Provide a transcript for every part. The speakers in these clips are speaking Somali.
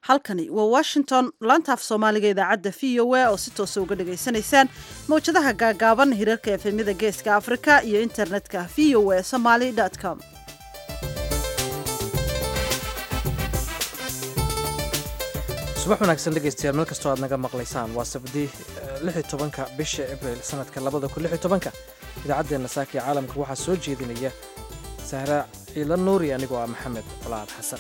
halkani waa washington laantaaf soomaaliga idaacadda v o a oo si toosa uga dhagaysanaysaan mawjadaha gaagaaban hirarka efemyada geeska afrika iyo internetka v o a somaly com subax wanaagsan dhegaystayaal meel kastoo aad naga maqlaysaan waa sabdii tobanka bisha abril sanadka labada kun tobanka idaacaddeenna saaka ee caalamka waxaa soo jeedinaya sahra ciila nuuri anigoo ah maxamed colaad xasan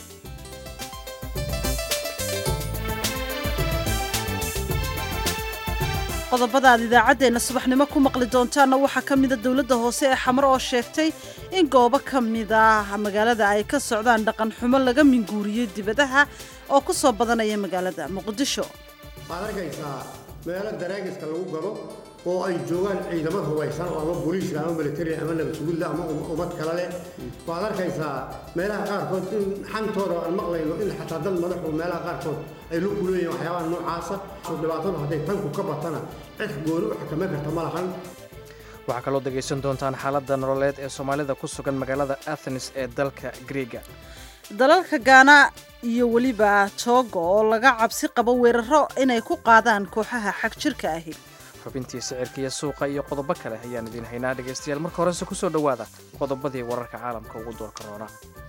qodobada aad idaacaddeenna subaxnimo ku maqli doontaanna waxaa ka mida dowladda hoose ee xamar oo sheegtay in goobo ka mid ah magaalada ay ka socdaan dhaqan xumo laga minguuriyey dibadaha oo ku soo badanaya magaalada muqdisho waxaad arkaysaa meelo daraagiska lagu gado oo ay joogaan ciidamo hubaysan oo ama booliiska ama militari ama nabadsugudla ama ummad kale leh waxaad arkaysaa meelaha qaarkood in xantooda aan maqlayno in xataa dad madaxu meelaha qaarkood ay lu kuleeyihin waxyaabaha noocaasa dhibaatadu hadday tanku ka batana cid gooni u xakameyn karta ma lahan waxaa kaloo dhegaysan doontaan xaaladda nololeed ee soomaalida ku sugan magaalada athens ee dalka griega dalalka gaana iyo weliba toogo oo laga cabsi qabo weeraro inay ku qaadaan kooxaha xag jirka ahi xubintii sicirka iyo suuqa iyo qodobo kale ayaan idiin haynaa dhegaystayaal marka horese ku soo dhowaada qodobadii wararka caalamka ugu doorka roona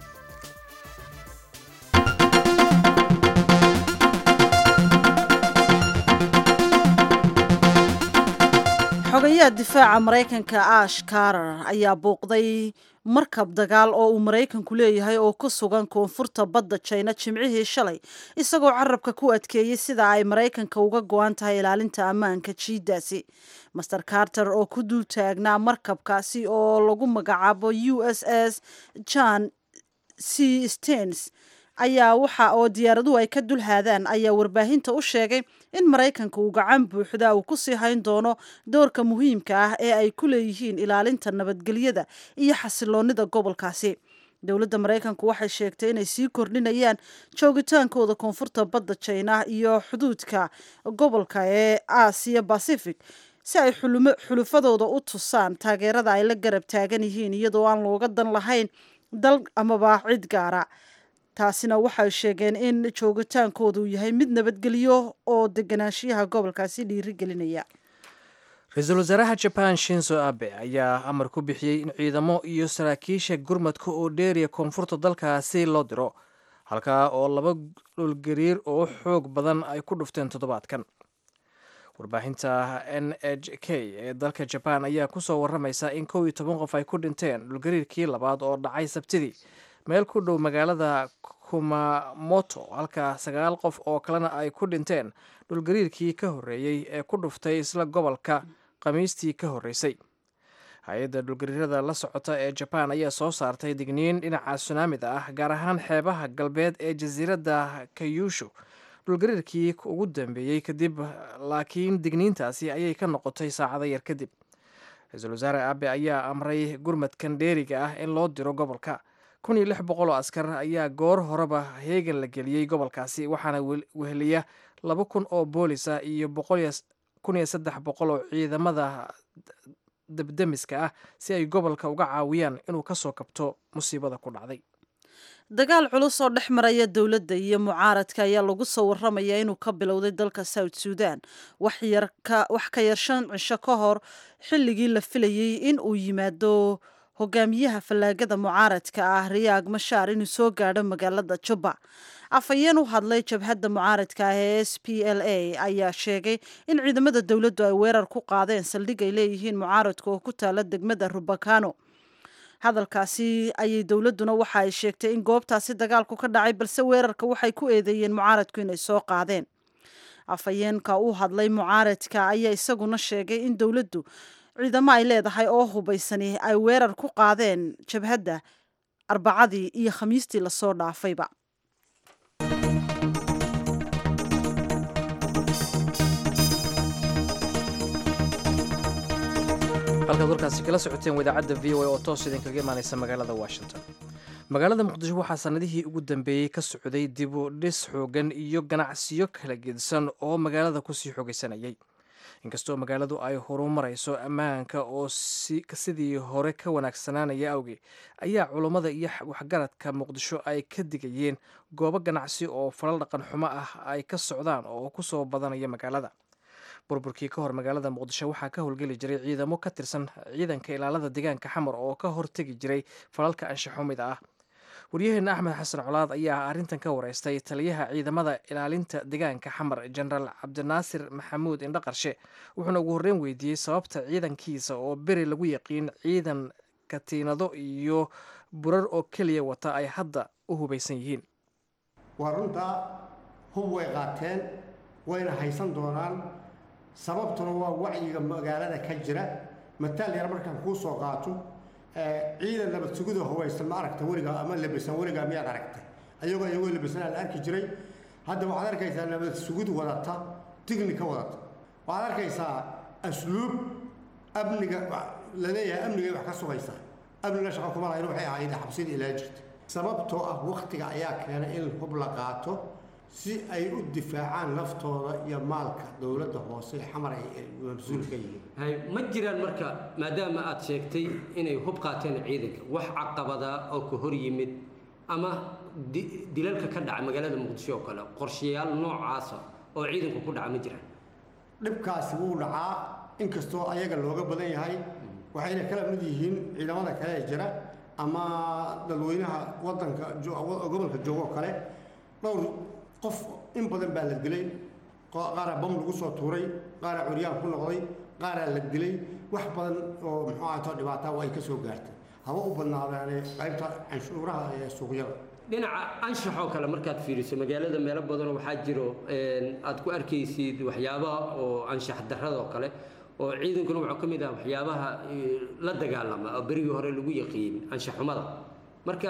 xogayaha difaaca maraykanka ash karar ayaa buuqday markab dagaal oo uu maraykanku leeyahay oo ku sugan koonfurta badda jina jimcihii shalay isagoo carabka ku adkeeyey sida ay maraykanka uga go-an tahay ilaalinta ammaanka jiidaasi master carter oo ku dul taagnaa markabkaasi oo lagu magacaabo u s s john c stens ayaa waxa oo diyaaraduhu ay ka dul haadaan ayaa warbaahinta u sheegay in maraykanka uu gacan buuxda uu ku sii hayn doono doorka muhiimka ah ee ay ku leeyihiin ilaalinta nabadgelyada iyo xasiloonida gobolkaasi dowladda maraykanku waxay sheegtay inay sii kordhinayaan joogitaankooda koonfurta badda jina iyo xuduudka gobolka ee aasiya bacific si ay xulufadooda u tusaan taageerada ay la garab taagan yihiin iyadoo aan looga dan lahayn dal amaba cid gaara taasina waxay sheegeen in joogitaankoodu yahay mid nabadgelyo oo deganaanshiyaha gobolkaasi dhiirigelinaya ra-iisul wasaaraha jaban shinzo abe ayaa amar ku bixiyey in ciidamo iyo saraakiisha gurmadka oo dheeriya koonfurta dalkaasi loo diro halkaa oo laba dhulgariir oo xoog badan ay ku dhufteen toddobaadkan warbaahinta n h k ee dalka jabaan ayaa kusoo waramaysa in kow iyo toban qof ay ku dhinteen dhulgariirkii labaad oo dhacay sabtidii meel ku dhow magaalada kumamoto halka sagaal qof oo kalena ay ku dhinteen dhulgariirkii ka horreeyey ee ku dhuftay isla gobolka khamiistii ka horreysay hay-adda dhulgariirada la socota ee jabaan ayaa soo saartay digniin dhinaca sunaamida ah gaar ahaan xeebaha galbeed ee jasiiradda kayuushu dhulgariirkii ugu dambeeyey kadib laakiin digniintaasi ayay ka noqotay saacado yar kadib ra-iisul wasaare abe ayaa amray gurmadkan dheeriga ah in loo diro gobolka kun iyo lix boqol oo askar ayaa goor horeba heegan la geliyey gobolkaasi waxaana weheliya laba kun oo boolisa iyo kun iyo saddex boqol oo ciidamada debdemiska ah si ay gobolka uga caawiyaan inuu ka soo kabto musiibada ku dhacday dagaal culus oo dhex maraya dowladda iyo mucaaradka ayaa lagu soo waramayaa inuu ka bilowday dalka south sudan wax ka yar shan cisho ka hor xilligii la filayey in uu yimaado hogaamiyaha fallaagada mucaaradka ah riyaag mashaar inuu soo gaadho magaalada juba afhayeen u hadlay jabhadda mucaaradka ah ee s p l a ayaa sheegay in ciidamada dowladdu ay weerar ku qaadeen saldhig ay leeyihiin mucaaradka oo ku taala degmada rubakano hadalkaasi ayay dowladduna waxa ay sheegtay in goobtaasi dagaalku ka dhacay balse weerarka waxay ku eedeeyeen mucaaradku inay soo qaadeen afhayeenka u hadlay mucaaradka ayaa isaguna sheegay in dowladdu ciidamo ay leedahay oo hubaysani ay weerar ku qaadeen jabhadda arbacadii iyo khamiistii lasoo dhaafayba halkaad warkaasi kala socoteen wadaacadda v o a oo toos idinkaga imaaneysa magaalada washington magaalada muqdisho waxaa sanadihii ugu dambeeyey ka socday dib u dhis xoogan iyo ganacsiyo kala gedisan oo magaalada kusii xoogaysanayay inkastoo magaaladu ay horumarayso ammaanka oo sidii hore ka wanaagsanaanaya awgeed ayaa culummada iyo waxgaradka muqdisho ay ka digayeen goobo ganacsi oo falal dhaqan xumo ah ay ka socdaan oo ku soo badanaya magaalada burburkii ka hor magaalada muqdisho waxaa ka howlgeli jiray ciidamo ka tirsan ciidanka ilaalada deegaanka xamar oo ka hortegi jiray falalka anshaxumida ah waryaheena axmed xasan colaad ayaa arrintan ka wareystay taliyaha ciidamada ilaalinta deegaanka xamar jenaraal cabdinaasir maxamuud indhaqarshe wuxuuna ugu horreyn weydiiyey sababta ciidankiisa oo beri lagu yaqiin ciidan katiinado iyo burar oo keliya wata ay hadda u hubaysan yihiin waa runtaa hub way qaateen wayna haysan doonaan sababtuna waa wacyiga magaalada ka jira mataal yar markaan kuu soo qaato ciidan nabad sugida hubaysan ma aragta weligaa ama labisan weligaa miyaad aragtay ayagoo iyagoo labisanaa la arki jiray hadda waxaad arkaysaa nabad sugid wadata tignika wadata waxaad arkaysaa asluub amniga la leeyahay amnigay wax ka sugaysaa amniga shaqa kuma lahayn waxay ahayd xabsida ilaa jirta sababtoo ah waktiga ayaa keenay in hub la qaato si ay u difaacaan naftooda iyo maalka dowladda hoose ee xamar ay mas-uul ka yihiin ma jiraan marka maadaama aad sheegtay inay hub qaateen ciidanka wax caqabada oo ka hor yimid ama dilalka ka dhaca magaalada muqdisho oo kale qorshayaal noocaasa oo ciidanku ku dhaca ma jiraan dhibkaasi wuu dhacaa inkastoo ayaga looga badan yahay waxayna kala mid yihiin ciidamada kale ee jira ama dadweynaha wadanka gobolka joogoo kale dhowr qof in badan baa la dilay qaaraa bam lagu soo tuuray qaaraa curyaan ku noqday qaaraa la dilay wax badan oo muxuu ahato dhibaataa waa ay ka soo gaartay haba u badnaadaane qaybta canshuuraha ee suuqyada dhinaca anshaxoo kale markaad fiiriso magaalada meelo badanoo waxaa jiro aad ku arkaysid waxyaabaha oo anshax darrada oo kale oo ciidankuna wuxuu ka mid ah waxyaabaha la dagaalama oo berigii hore lagu yaqiin anshaxumada marka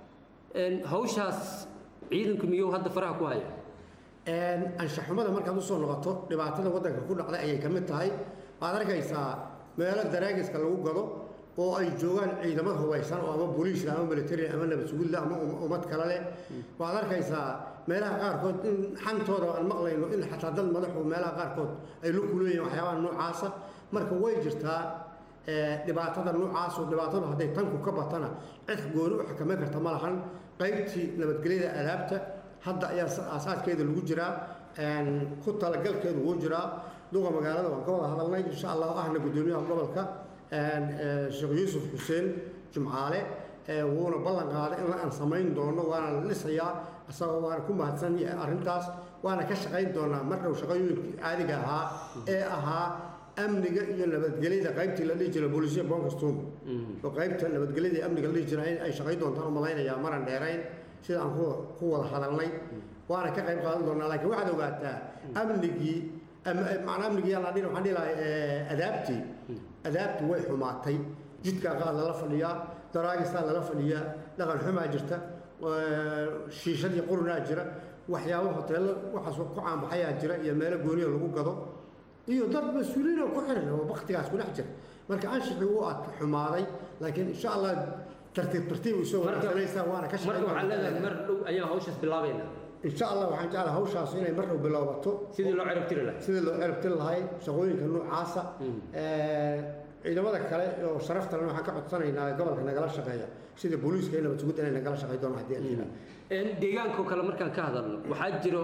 hawshaas ciidanku miyuu hadda faraha ku haya anshaxumada markaad usoo noqoto dhibaatada waddanka ku dhacday ayay ka mid tahay waxaad arkaysaa meelo daraagiska lagu gado oo ay joogaan ciidamo hubaysan oo ama booliis ama military ama nabad sugudla ama ummad kale leh waxaad arkaysaa meelaha qaarkood in xantooda aan maqlayno in xataa dad madaxu meelaha qaarkood ay la kuleeyihin waxyaabaha noocaasa marka way jirtaa dhibaatada noocaas oo dhibaatadu hadday tanku ka batana cid gooni u xakameyn karta ma lahan qaybtii nabadgelyada alaabta hadda ayaa aasaaskeeda lagu jiraa ku talagalkeedu wuu jiraa duqa magaalada waan ka wada hadalnay insha allah ahna guddoomiyaha gobolka sheekh yuusuf xuseen jumcaale wuuna ballan qaaday in aan samayn doono waana la dhisayaa isagoo waana ku mahadsan arrintaas waana ka shaqayn doonaa mar dhow shaqooyinkii caadiga ahaa ee ahaa amniga iyo nabadgelyada qaybtii la dhihi jiray booliisiya bonkastum oo qaybta nabadgelyada iyo amniga la dhihi jiray ay shaqayn doontaan u malaynayaa maran dheerayn sida aan ku wada hadalnay waana ka qayb qaadan doonaa laakiin waxaad ogaataa amnigii macnaa amnigii yaan dhin waxaan dhihi lahay adaabtii adaabtii way xumaatay jidkaa qaad lala fadhiyaa daraagistaa lala fadhiyaa dhaqan xumaa jirta shiishadii qurunaa jira waxyaabo hoteello waxaas ku caanbaxayaa jira iyo meelo gooniya lagu gado iyo dad mas-uuliyiin oo ku xiran oo baktigaas ku dhex jira marka anshixii wuu ad xumaaday laakiin insha allah tartiib tartiib isoo wanaagsanaysaa waana ka marka waxaa leedahay mar dhow ayaan hawshaas bilaabayna insha allah waxaan jeclahay hawshaas inay mar dhow bilowbato sidii loo cirib tiri lahaa sidii loo cirib tiri lahay shaqooyinka noocaasa ciidamada kale oo sharafta leh waxaan ka codsanaynaa gobolka nagala shaqeeya sida booliiska iyo nabad sugidda inay nagala shaqey doonaan haddii aan jiraa deegaankoo kale markaan ka hadalno waxaa jiro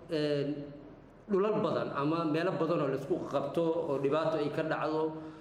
dhulal badan ama meelo badan oo laisku qabto oo dhibaato ay ka dhacdo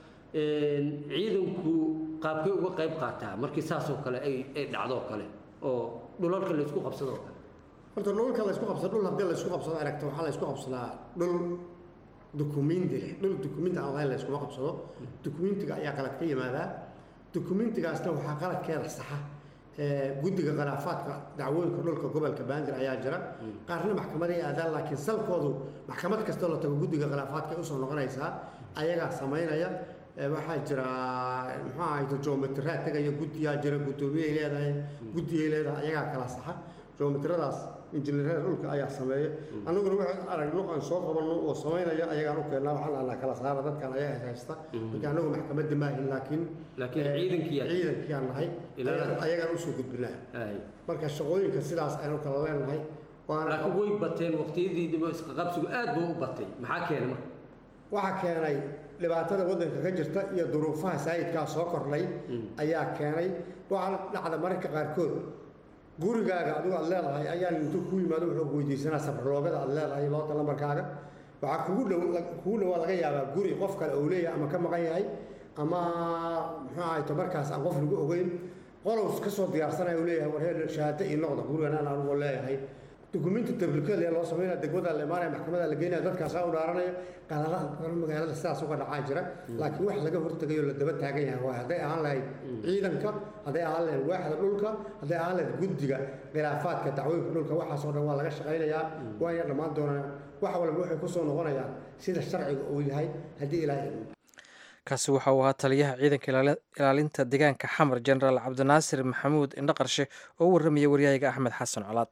ciidanku qaabkay uga qayb qaataa markii saasoo kale ay ay dhacdo kale oo dhulalka laysku qabsado oo kale horta dhulka laysku qabsado dhul haddii laysku qabsado aragta waxaa laysku qabsadaa dhul dukumenti leh dhul dukumenti aan lahayn layskuma qabsado dukumentiga ayaa qalad ka yimaadaa dukumentigaasna waxaa qaladkeeda saxa guddiga khilaafaadka dacwooyinka dhulka gobolka bandir ayaa jira qaarna maxkamaday aadaan laakiin salkoodu maxkamad kastoo la tago guddiga khilaafaadka ay usoo noqonaysaa ayagaa samaynaya waxaa jira muxuu ahayto geometraad tegaya guddiyaa jira guddoomiyay leedahay guddiyay leedahay ayagaa kala saxa geometradaas injineerada dhulka ayaa sameeya annaguna waxaan aragno aan soo qabanno oo samaynaya ayagaan u keennaa waxaan dhahnaa kala saara dadkan ayaga haysta marka annagu maxkamadda maahin laakiin laakiin ciidankiyaa ciidankiyaan nahay ayagaan usoo gudbinaa marka shaqooyinka sidaas aynu kala leenahay laakiin way bateen waqtiyadii dhibo isqaqabsigu aad buu u batay maxaa keena marka waxaa keenay dhibaatada waddanka ka jirta iyo duruufaha saayidkaa soo kordhay ayaa keenay waxaa dhacda mararka qaarkood gurigaaga adigu aad leedahay ayaa intuu ku yimaado wuxuu weydiisanaa safarloogada aad leedahay loota lambarkaaga waxaa kugu dhow kugu dhowaa laga yaabaa guri qof kale uu leeyahay ama ka maqan yahay ama muxuu ahayto markaas aan qof lagu ogeyn qolows ka soo diyaarsanaya uu leeyahay war heer shahaado ii noqda gurigan aan anigoo leeyahay dukumenti tabliikeed ee loo sameynaya degmada la imaanaya maxkamada la geynaya dadkaasaa u dhaaranaya qaladaha badan magaalada sidaas uga dhacaan jira laakiin wax laga hortegayo la daba taagan yahay waa hadday ahaan lahayd ciidanka hadday ahaan lahayd waaxda dhulka hadday ahaan lahayd guddiga khilaafaadka dacwooyinka dhulka waxaasoo dhan waa laga shaqaynayaa waayna dhammaan doonaan wax walba waxay ku soo noqonayaan sida sharciga uu yahay haddii ilaahay kaasi waxa uu ahaa taliyaha ciidanka ilaalinta deegaanka xamar jenaraal cabdinaasir maxamuud indhaqarshe oo u warramaya waryahaga axmed xasan colaad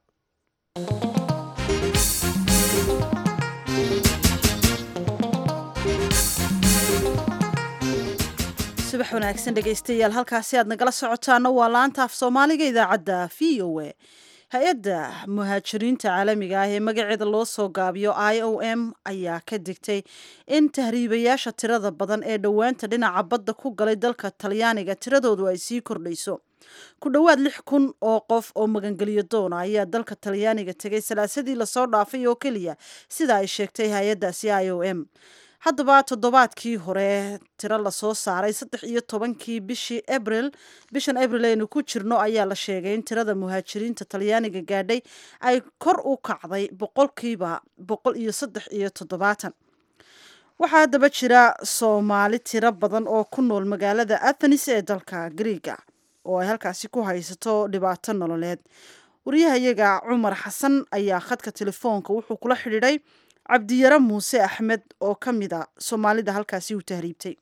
subax wanaagsan dhegaystayaal halkaasi aad nagala socotaana waa laanta af soomaaliga idaacadda v o a hay-adda muhaajiriinta caalamiga ah ee magaceeda loo soo gaabiyo i o m ayaa ka digtay in tahriibayaasha tirada badan ee dhowaanta dhinaca badda ku galay dalka talyaaniga tiradoodu ay sii kordhayso ku dhowaad lix kun oo qof oo magangeliyo doona ayaa dalka talyaaniga tegay salaasadii lasoo dhaafay oo keliya sida ay sheegtay hay-addaasi i o m haddaba toddobaadkii hore tiro lasoo saaray saddex iyo tobankii bishii abril bishan abril aynu ku jirno ayaa la sheegay in tirada muhaajiriinta talyaaniga gaadhay ay kor u kacday boqolkiiba boqol iyo saddex iyo toddobaatan waxaa haddaba jira soomaali tiro badan oo ku nool magaalada athenis ee dalka griiga oo ay halkaasi ku haysato dhibaato nololeed waryahayaga cumar xasan ayaa khadka telefoonka wuxuu kula xidhiidhay cabdiyare muuse axmed oo ka mid a soomaalida halkaasi uu tahriibtay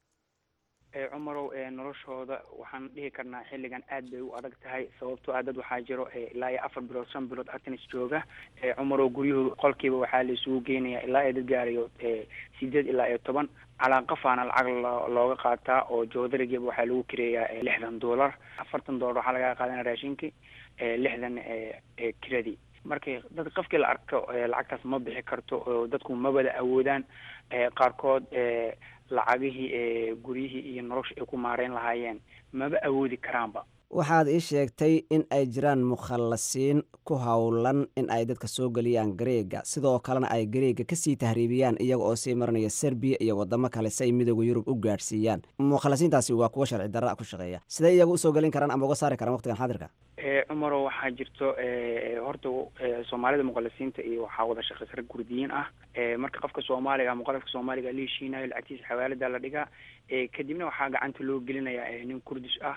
cumarow noloshooda waxaan dhihi karnaa xilligan aad bay u adag tahay sababtoo ah dad waxaa jiro ilaa iyo afar bilood shan bilood atenis jooga cumarow guryuhu qolkiiba waxaa la isugu geenaya ilaa iyo dad gaarayo sideed ilaa iyo toban calaanqafaana lacag looga qaataa oo joodarigiiba waxaa lagu kireeyaa lixdan dollar afartan dollar waxaa laga qaadana raashinkii lixdan kiradii markii dad qofkii la arko lacagtaas ma bixi karto oo dadku ma wada awoodaan qaarkood lacagihii guryihii iyo nolosha ay ku maareyn lahaayeen maba awoodi karaanba waxaad ii sheegtay in ay jiraan mukhallasiin ku howlan in ay dadka soo geliyaan gareega sidoo kalena ay gareega kasii tahriibiyaan iyaga oo sii marinaya serbiya iyo wadamo kale si ay midooda yurub u gaadhsiiyaan mukhallasiintaasi waa kuwa sharci darra ku shaqeeya siday iyaga usoo gelin karaan ama uga saari karaan waqtigan xaadirka cumaro waxaa jirto horta soomaalida muqalisiinta iyo waxaa wada shaqeysa rag kurdiyiin ah marka qofka soomaaliga muqalafka soomaaliga la heshiinayo lacagtiisa xawaalada la dhigaa kadibna waxaa gacanta loo gelinaya nin kurdish ah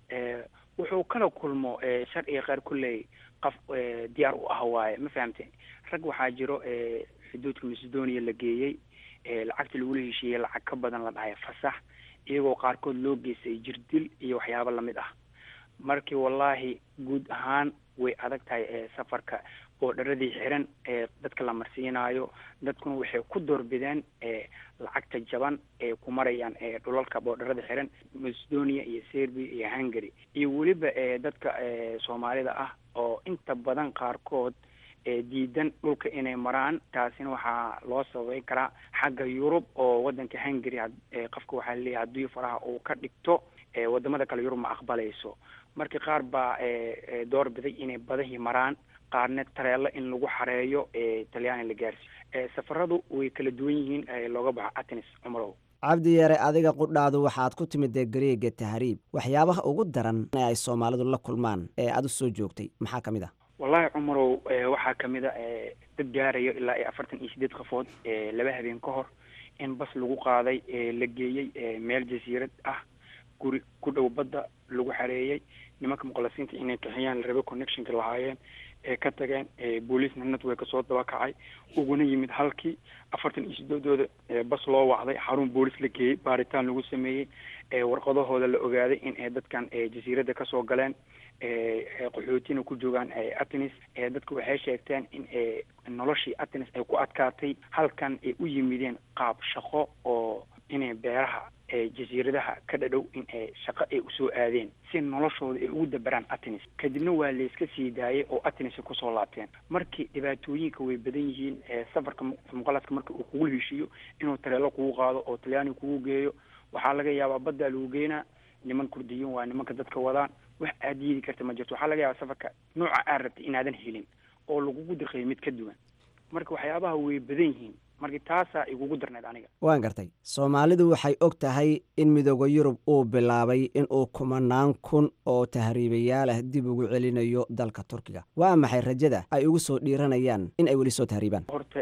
wuxuu kala kulmo shar iyo qeyr kulley qof diyaar u ah waaye ma fahamte rag waxaa jiro xuduudka macedonia la geeyey lacagta lagula heshiiyey lacag ka badan la dhahay fasax iyagoo qaarkood loo geystay jirdil iyo waxyaabo lamid ah markii wallaahi guud ahaan way adag tahay safarka boodharadii xiran ee dadka la marsiinaayo dadkuna waxay ku doorbideen lacagta jaban ee ku marayaan dhulalka boodharada xiran macedonia iyo serbia iyo hungary iyo weliba dadka soomaalida ah oo inta badan qaarkood diidan dhulka inay maraan taasina waxaa loo sababay karaa xagga yurub oo wadanka hungary qofka waxaa laleeyahay haddii faraha uu ka dhigto wadamada kale yurub ma aqbalayso marka qaar baa door biday inay badahii maraan qaarna tareelo in lagu xareeyo talyaani la gaarsiiyo safaradu way kala duwan yihiin looga baxo atenis cumarow cabdi yare adiga qudhaadu waxaad ku timidee gareega tahriib waxyaabaha ugu daran ee ay soomaalidu la kulmaan ee aada u soo joogtay maxaa ka mid ah wallahi cumarow waxaa kamid a dad gaarayo ilaa iyo afartan iyo sideed qofood laba habeen ka hor in bas lagu qaaday la geeyey meel jasiirad ah guri ku dhow badda lagu xareeyey nimanka muqalasiinta inay kaxiyaan la rabe connectionka lahaayeen ee ka tageen booliisna network kasoo dabakacay uguna yimid halkii afartan iyo sideedooda bas loo wacday xarun boolis la geeyey baaritaan lagu sameeyey warqadahooda la ogaaday in ay dadkan jasiiradda kasoo galeen qaxootina ku joogaan atenis dadka waxay sheegteen in noloshii atenis ay ku adkaatay halkan ay u yimideen qaab shaqo oo inay beeraha jasiiradaha ka dhadhow in shaqo ay usoo aadeen si noloshooda ay ugu dabaraan atenis kadibna waa layska sii daayay oo atenis kusoo laabteen markii dhibaatooyinka way badan yihiin safarka muqalaska marka uu kugu heshiiyo inuu tareelo kugu qaado oo talyaani kugu geeyo waxaa laga yaabaa baddaa lagu geynaa niman kurdiyin waa nimanka dadka wadaan wax aad yeedi karta ma jirto waxaa laga yaabaa safarka nooca aad rabtay inaadan helin oo lagugu dirqayo mid ka duwan marka waxyaabaha way badan yihiin marka taasaa igugu darneyd aniga waan gartay soomaalidu waxay og tahay in midooda yurub uu bilaabay inuu kumanaan kun oo tahriibayaalah dib ugu celinayo dalka turkiga waa maxay rajada ay ugu soo dhiiranayaan in ay weli soo tahriibaan horta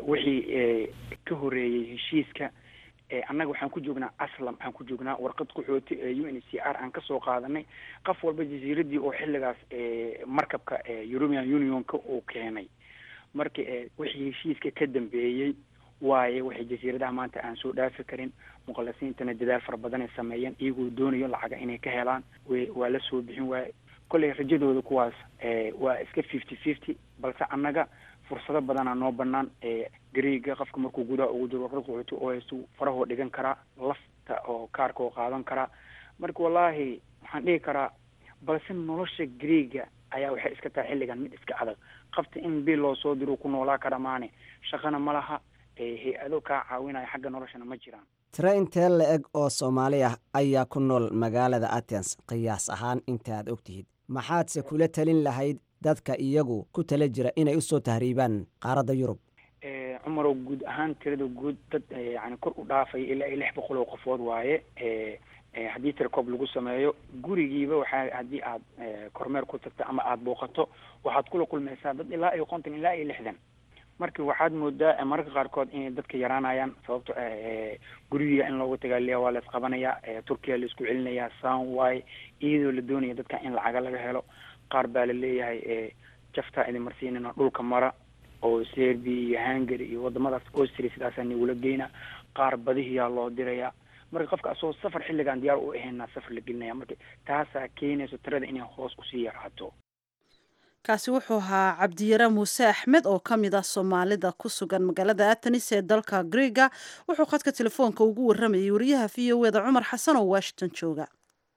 wixii ka horeeyey heshiiska annaga waxaan ku joognaa aslam waxaan ku joognaa warqad qaxooti ee u n c r aan kasoo qaadanay qof walba jasiiradii oo xilligaas markabka european unionka uu keenay marka wixii heshiiska ka dambeeyey waaye waxay jasiiradaha maanta aan soo dhaafi karin muqalisiintana dadaal fara badan ay sameeyeen iyagoo doonayo lacaga inay ka helaan w waa la soo bixin waaye kolley rajadooda kuwaas waa iska fifty fifty balse annaga fursado badanaa noo banaan gareega qofka markuu gudaha ugu jiro warqad qaxooti oo haystu farahoo dhigan karaa lafta oo kaarka oo qaadan karaa marka wallaahi waxaan dhihi karaa balse nolosha gareega ayaa waxay iska tahay xilligan mid iska adag qabta in bil loo soo diro ku noolaa kara maane shaqana ma laha hay-ado kaa caawinaya xagga noloshana ma jiraan tire intee la-eg oo soomaali ah ayaa ku nool magaalada athens qiyaas ahaan intaaad og tihid maxaadse kula talin lahayd dadka iyagu ku tala jira inay usoo tahriibaan qaaradda yurub cumarow guud ahaan tirada guud dad yani kor u dhaafaya ilaa iyo lix boqol oo qofood waaye haddii tirakoob lagu sameeyo gurigiiba waxaa haddii aad kormeer ku tagto ama aada booqato waxaad kula kulmaysaa dad ilaa iyo konton ilaa iyo lixdan marka waxaad moodaa mararka qaarkood inay dadka yaraanayaan sababto gurigiga in loogu tagaaliya waa la isqabanaya turkiya la isku celinaya sunwy iyadoo la doonaya dadka in lacaga laga helo qaar baa la leeyahay jaftaa idin marsiinana dhulka mara oo serbia iyo hungary iyo wadamadaas austria sidaasaa nigula geyna qaar badihiyaa loo diraya marka qofka asagoo safar xilligaan diyaar u ahaynaa safar la gelinaya marka taasaa keenayso tirada inay hoos usii yaraato kaasi wuxuu ahaa cabdiyare muuse axmed oo ka mid ah soomaalida ku sugan magaalada atenis ee dalka greega wuxuu khadka telefoonka ugu waramayay wariyaha v o eda cumar xasan oo washington jooga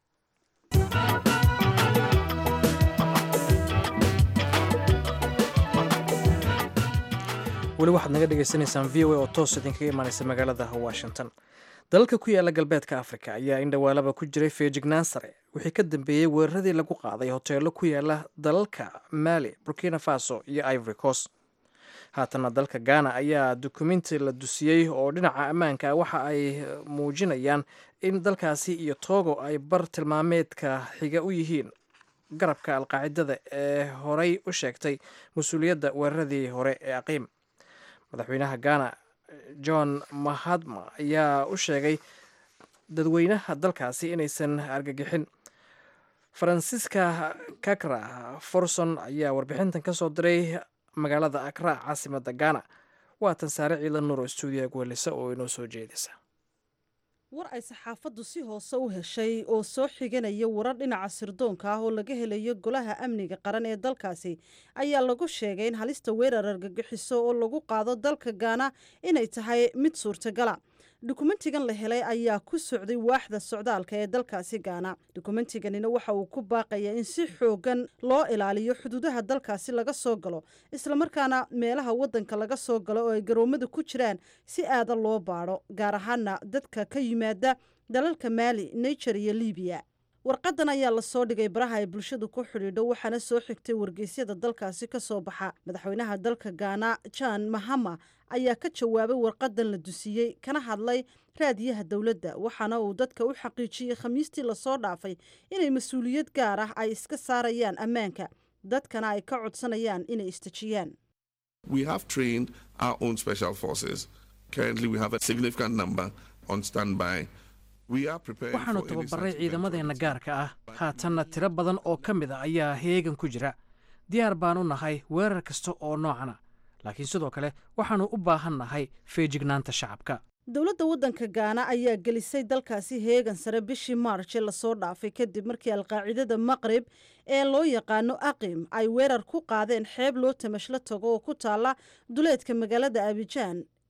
weli waxaad naga dhagaysanaysaan v o a oo toos idinkaga imaanaysa magaalada washington dalalka ku yaala galbeedka africa ayaa in dhawaalaba ku jiray feejignaan sare wixii ka dambeeyey weeraradii lagu qaaday hoteelo ku yaala dalalka mali burkina faso iyo ivory coast haatana dalka ghana ayaa dukumenti la dusiyey oo dhinaca ammaanka waxa ay muujinayaan in dalkaasi iyo togo ay bar tilmaameedka xiga u yihiin garabka alqaacidada ee horey u sheegtay mas-uuliyadda weeraradii hore ee aqiim madaxweynaha ghana john mahadma ayaa u sheegay dadweynaha dalkaasi inaysan argagixin faransiska kakra forson ayaa warbixintan ka soo diray magaalada akra caasimada ghana waa tan saare ciidan nuur oo stuudiyaha guhelisa oo inoo soo jeedisa war ay saxaafaddu si hoose u heshay oo soo xiganaya warar dhinaca sirdoonka ah oo laga helayo golaha amniga qaran ee dalkaasi ayaa lagu sheegay in halista weerar argagixiso oo lagu qaado dalka gaana inay tahay mid suurtagala dukumentigan la helay ayaa ku socday waaxda socdaalka ee dalkaasi gaana dukumentiganina waxa uu ku baaqayaa in si xoogan loo ilaaliyo xuduudaha dalkaasi laga soo galo islamarkaana meelaha wadanka laga soo galo oo ay garoomada ku jiraan si aada loo baadho gaar ahaana dadka ka yimaada dalalka maali niger iyo libiya warqadan ayaa lasoo dhigay baraha ay bulshadu ku xidhiidho waxaana soo xigtay wargeysyada dalkaasi ka soo baxa madaxweynaha dalka gaana jan mahama ayaa ka jawaabay warqadan la dusiyey kana hadlay raadiyaha dowladda waxaana uu dadka u xaqiijiyey khamiistii lasoo dhaafay inay mas-uuliyad gaar ah ay iska saarayaan ammaanka dadkana ay ka codsanayaan inay istejiyaan We have trained our own special forces. Currently, we have a significant number on standby. We are preparing waxaanu for any tababaray such ciidamadeenna eventualities. gaarka ah haatanna tiro badan oo ka mid a ayaa heegan ku jira diyaar baanu nahay weerar kasta oo noocana laakiin sidoo kale waxaannu u baahan nahay feejignaanta shacabka dowladda waddanka gaana ayaa gelisay dalkaasi heegan sare bishii maarch ee lasoo dhaafay kadib markii alqaacidada maqrib ee loo yaqaano aqim ay weerar ku qaadeen xeeb loo tamashlo tago oo ku taala duleedka magaalada abijaan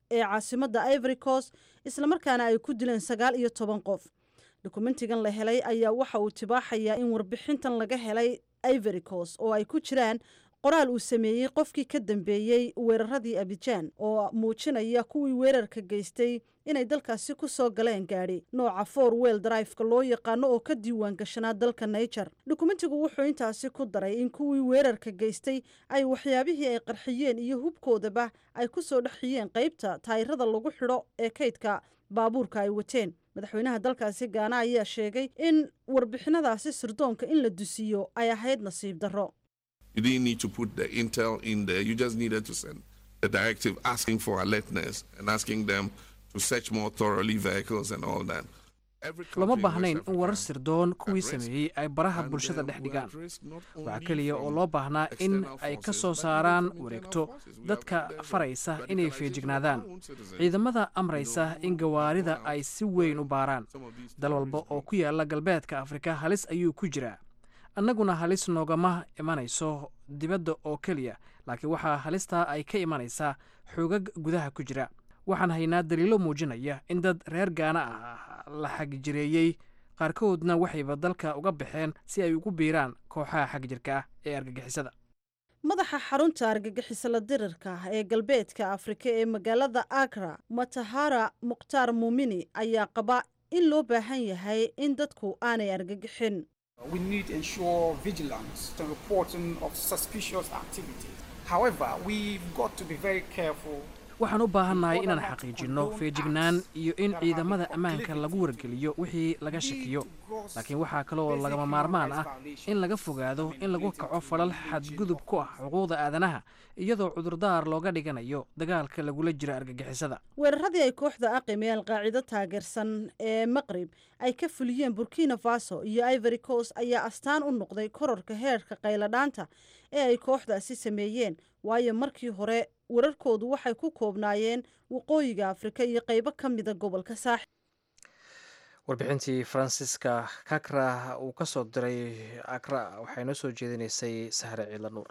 ee caasimadda ivory coast islamarkaana ay ku dileen sagaal iyo toban qof dokumentigan la helay ayaa waxa uu tibaaxayaa in warbixintan laga helay ivory coast oo ay ku jiraan qoraal uu sameeyey qofkii ka dambeeyey weeraradii abijaan oo muujinaya kuwii weerarka geystay inay dalkaasi ku soo galeen gaadhi nooca for wel driveka loo yaqaano oo ka diiwaan gashanaa dalka niger dokumentigu wuxuu intaasi ku daray in kuwii weerarka geystay ay waxyaabihii ay qarxiyeen iyo hubkoodaba ay ku soo dhexiyeen qaybta taayirada lagu xidho ee kaydka baabuurka ay wateen madaxweynaha dalkaasi gaana ayaa sheegay in warbixinadaasi sirdoonka in la dusiyo ay ahayd nasiib darro You didn't need to put the intel in there. You just needed to send a directive asking for alertness and asking them to search more thoroughly vehicles and all that. Every lama country in baahnayn West in warar Africa sirdoon kuwii at risk. sameeyey ay baraha And, bulshada uh, dhex we're dhigaan at risk not waxaa only keliya oo from loo baahnaa in external ay ka forces, soo but even saaraan from wareegto internal forces. We have dadka evidence of faraysa inay radicalization of feejignaadaan our own citizens. ciidamada amraysa in gawaarida ay si weyn u baaraan Some of these dal walba terrorist oo ku yaala galbeedka afrika halis ayuu ku jiraa annaguna halis noogama imanayso dibadda oo keliya laakiin waxaa halistaa ay ka imanaysaa xoogag gudaha ku jira waxaan haynaa daliilo muujinaya in dad reer gaana ah la xagjireeyey qaarkoodna waxayba dalka uga baxeen si ay ugu biiraan kooxaha xagjirka ah ee argagixisada madaxa xarunta argagixisala dirirka ah ee galbeedka afrika ee magaalada agra matahara mukhtaar muumini ayaa qaba in loo baahan yahay in dadku aanay argagixin We need to ensure vigilance to reporting of suspicious activity. However, we've got to be very careful. waxaan u baahannahay inaan xaqiijinno feejignaan iyo in ciidamada ammaanka lagu wargeliyo wixii laga shakiyo laakiin waxaa kaloo lagama maarmaan ah in laga fogaado in lagu kaco falal xadgudub ku ah xuquuqda aadanaha iyadoo cudurdaar looga dhiganayo dagaalka lagula jiro argagixisada weeraradii ay kooxda aqim ee alqaacido taageersan ee maqrib ay ka fuliyeen burkina faso iyo ivory coast ayaa astaan u noqday kororka heerka qayladhaanta ee ay kooxdaasi sameeyeen waayo markii hore wararkoodu waxay ku koobnaayeen waqooyiga afrika iyo qaybo ka mida gobolka saaxil warbixintii faransiska kakra uu ka soo diray akra waxay noo soo jeedinaysay sahre ciila nuur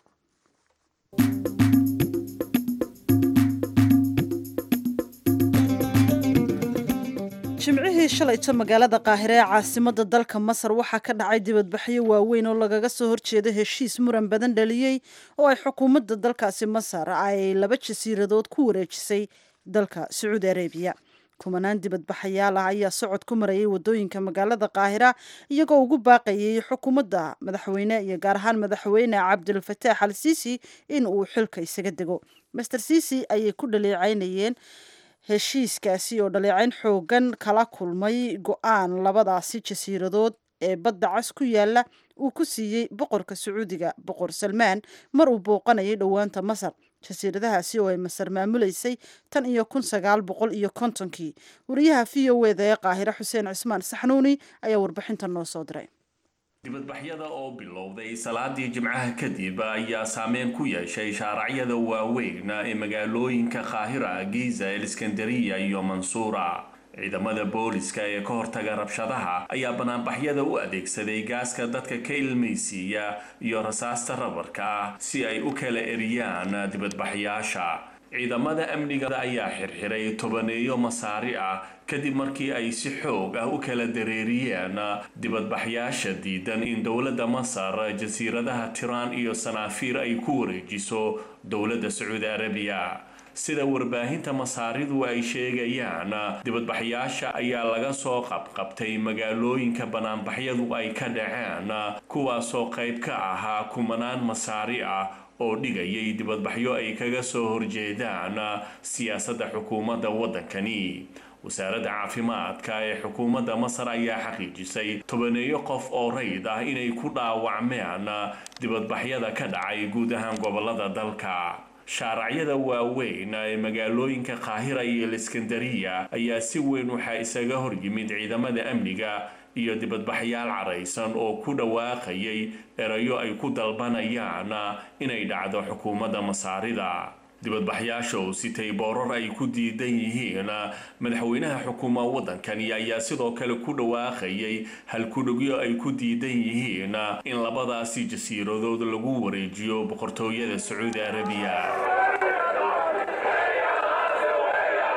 jimcihii shalayto magaalada qaahire ee caasimada dalka masar waxaa ka dhacay dibadbaxyo waaweyn oo lagaga soo horjeeda heshiis muran badan dhaliyey oo ay xukuumadda dalkaasi masar ay laba jasiiradood ku wareejisay dalka sacuudi arabiya kumanaan dibadbaxayaal ah ayaa socod ku marayay wadooyinka magaalada qaahira iyagoo ugu baaqayay xukuumadda madaxweyne iyo gaar ahaan madaxweyne cabdilfataax al siisi in uu xilka isaga dego master siisi ayay ku dhaleecaynayeen heshiiskaasi oo dhaleecayn xoogan kala kulmay go-aan labadaasi jasiiradood ee badda cas ku yaala uu ku siiyey boqorka sacuudiga boqor salmaan mar uu booqanayay dhowaanta masar jasiiradahaasi oo ay masar maamuleysay tan iyo kun sagaal boqol iyo kontonkii wariyaha v o eda ee qaahire xuseen cismaan saxnuuni ayaa warbixintan noo soo diray dibadbaxyada oo bilowday salaadii jimcaha kadib ayaa saameyn ku yeeshay shaaracyada waaweyn ee magaalooyinka qaahira giza eliskandariya iyo mansuura ciidamada booliska ee ka hortaga rabshadaha ayaa banaanbaxyada u adeegsaday gaaska dadka ka ilmaysiiya iyo rasaasta rabarka ah si ay u kala eriyaan dibadbaxyaasha ciidamada amniga ayaa xirxiray tobaneeyo masaari ah kadib markii ay si xoog ah u kala dareeriyeen dibadbaxyaasha diidan in dowladda masar jasiiradaha tiraan iyo sanaafiir ay ku wareejiso dowladda sacuudi arabiya sida warbaahinta masaaridu ay sheegayaan dibadbaxyaasha ayaa laga soo qabqabtay magaalooyinka banaanbaxyadu ay ka dhaceen kuwaasoo qayb ka ahaa kumanaan masaari ah oo dhigayay dibadbaxyo ay kaga soo horjeedaan siyaasadda xukuumadda waddankani wasaaradda caafimaadka ee xukuumadda masar ayaa xaqiijisay tobaneeyo qof oo rayd ah inay ku dhaawacmeen dibadbaxyada ka dhacay guud ahaan gobolada dalka shaaracyada waaweyn ee magaalooyinka qaahira iyo iskandariya ayaa si weyn waxaa isaga horyimid ciidamada amniga iyo dibadbaxyaal caraysan oo ku dhawaaqayay erayo ay ku dalbanayaan inay dhacdo xukuumadda masaarida dibadbaxyaasha oo sitay boorar ay ku diidan yihiin madaxweynaha xukuuma waddankani ayaa sidoo kale ku dhawaaqayay halkudhugyo ay ku diidan yihiin in labadaasi jasiiradood lagu wareejiyo boqortooyada sacuudi arabiya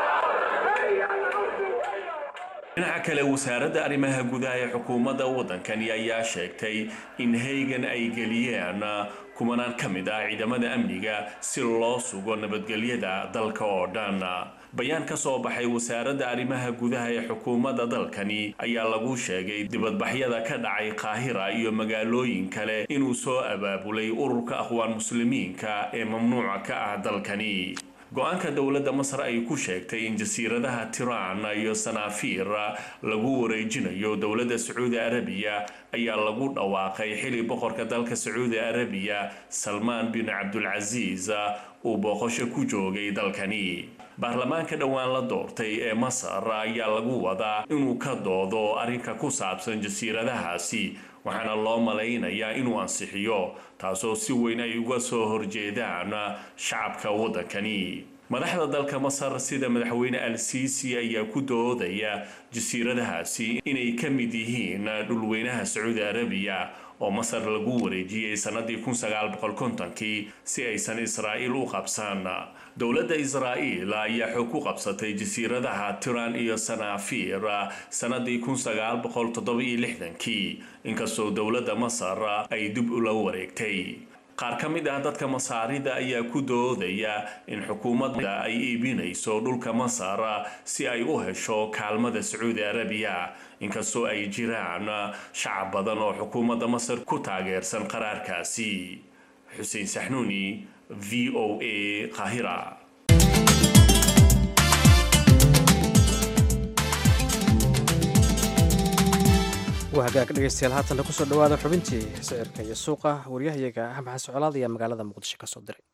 dhinaca kale wasaaradda arrimaha gudaha ee xukuumadda waddankani ayaa sheegtay in haygan ay geliyeen kumanaan ka mid ah ciidamada amniga si loo sugo nabadgelyada dalka oo dhan bayaan ka soo baxay wasaaradda arrimaha gudaha ee xukuumadda dalkani ayaa lagu sheegay dibadbaxyada ka dhacay qaahira iyo magaalooyin kale inuu soo abaabulay ururka aqwaan muslimiinka ee mamnuuca ka ah dalkani go-aanka dowladda masar ay ku sheegtay in jasiiradaha tiraan iyo sanaafiir lagu wareejinayo dowladda sacuudi arabiya ayaa lagu dhawaaqay xili boqorka dalka sacuudi arabiya salmaan bin cabdulcasiis uu booqasho ku joogay dalkani baarlamaanka dhowaan la doortay ee masar ayaa lagu wadaa inuu ka doodo arrinka ku saabsan jasiiradahaasi waxaana loo malaynayaa inuu ansixiyo taasoo si weyn ay uga soo horjeedaan shacabka waddankani madaxda dalka masar sida madaxweyne al siisi ayaa ku doodaya jasiiradahaasi inay ka mid yihiin dhulweynaha sacuudi arabiya oo masar lagu wareejiyey sannadii kii si aysan israa'iil u qabsan dowladda israa'iil ayaa xoog ku qabsatay jasiiradaha tiran iyo sanaafiir sannadii kii inkastoo dowladda masar ay dib ula wareegtay qaar ka mid ah dadka masaarida ayaa ku doodaya in xukuumadda ay iibinayso dhulka masar si ay u hesho kaalmada sacuudi arabiya inkastoo ay jiraan shacab badan oo xukuumadda masar ku taageersan qaraarkaasi xuseen saxnuuni v o a qaahira waa hagaag dhegeystayaal haatanna kusoo dhawaada xubintii sicirka iyo suuqa waryahayaga axmed xasan colaad ayaa magaalada muqdisho ka soo diray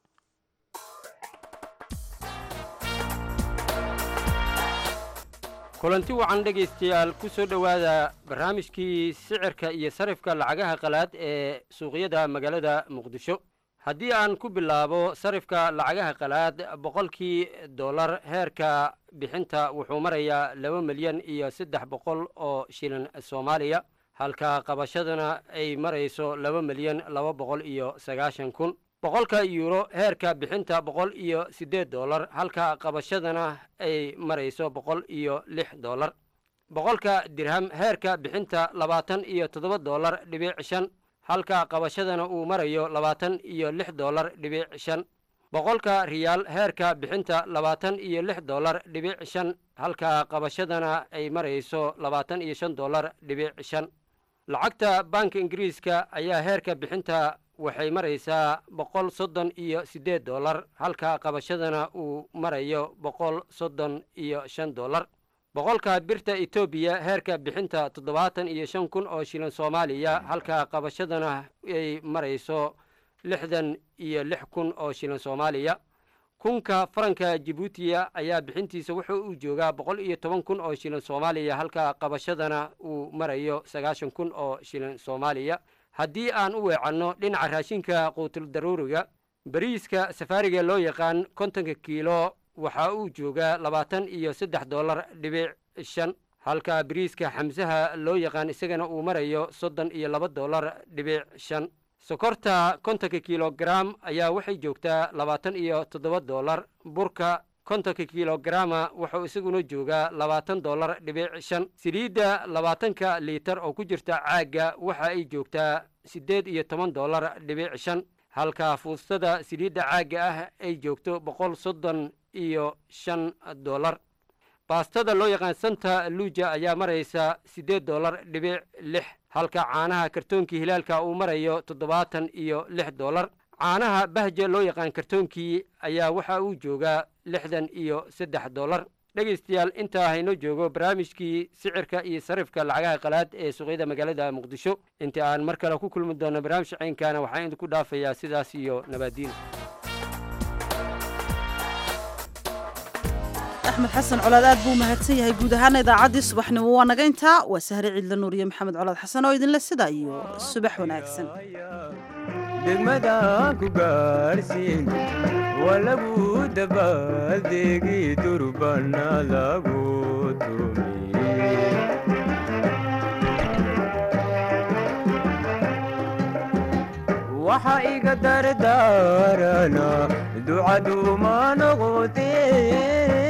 kulanti wacan dhegaystayaal ku soo dhowaada barnaamijkii sicirka iyo sarifka lacagaha qalaad ee suuqyada magaalada muqdisho haddii aan ku bilaabo sarifka lacagaha qalaad boqolkii dollar heerka bixinta wuxuu marayaa laba milyan iyo saddex boqol oo shilin soomaaliya halka qabashadana ay marayso laba milyan laba boqol iyo sagaashan kun boqolka yuuro heerka bixinta boqol iyo siddeed dollar halka qabashadana ay marayso boqol iyo lix dollar boqolka dirham heerka bixinta labaatan iyo toddoba dollar dhibic shan halka qabashadana uu marayo labaatan iyo lix dollar dhibic shan boqolka riyaal heerka bixinta labaatan iyo lix dollar dhibic shan halka qabashadana ay marayso labaatan iyo shan dollar dhibic shan lacagta banka ingiriiska ayaa heerka bixinta waxay maraysaa boqol soddon iyo siddeed dollar halka qabashadana uu marayo boqol soddon iyo shan dollar boqolka birta etoobiya heerka bixinta toddobaatan iyo shan kun oo shilin soomaaliya halka qabashadana ay marayso lixdan iyo lix kun oo shilin soomaaliya kunka faranka jibuutiya ayaa bixintiisa wuxuu u joogaa boqol iyo toban kun oo shilin soomaaliya halka qabashadana uu marayo sagaashan kun oo shilin soomaaliya haddii aan u weecanno dhinaca raashinka quutul daruuriga bariiska safaariga loo yaqaan kontonka kiilo waxaa uu joogaa labaatan iyo saddex dollar dhibic shan halka bariiska xamsaha loo yaqaan isagana uu marayo soddon iyo laba dollar dhibic shan sokorta kontonka kilogaram ayaa waxay joogtaa labaatan iyo toddoba dollar burka kontonka kilograma wuxuu isaguna joogaa labaatan dollar dhibic shan saliidda labaatanka liitar oo ku jirta caagga waxa ay joogtaa siddeed iyo toban dollar dhibic shan halka fuustada saliidda caagga ah ay joogto boqol soddon iyo shan dollar baastada loo yaqaan santa luuja ayaa maraysa siddeed dollar dhibic lix halka caanaha kartoonkii hilaalka uu marayo toddobaatan iyo lix dollar caanaha bahja loo yaqaan kartoonkii ayaa waxa uu joogaa lixdan iyo saddex dollar dhegaystayaal intaa haynoo joogo barnaamijkii sicirka iyo sarifka lacagaha qalaad ee suuqyada magaalada muqdisho inta aan mar kale ku kulmi doono barnaamij caynkana waxaan idinku dhaafayaa sidaas iyo nabaadiin axmed xasan colaad aad buu mahadsan yahay guud ahaana idaacaddii subaxnimo waa naga intaa waa sahre ciidla nuuriye maxamed colaad xasan oo idinle sida iyo subax wanaagsan degmadaan ku gaarsiin waa lagu dabaaldeegi durbana lagu tumiye waxa iga dardaarana ducaduuma noqotee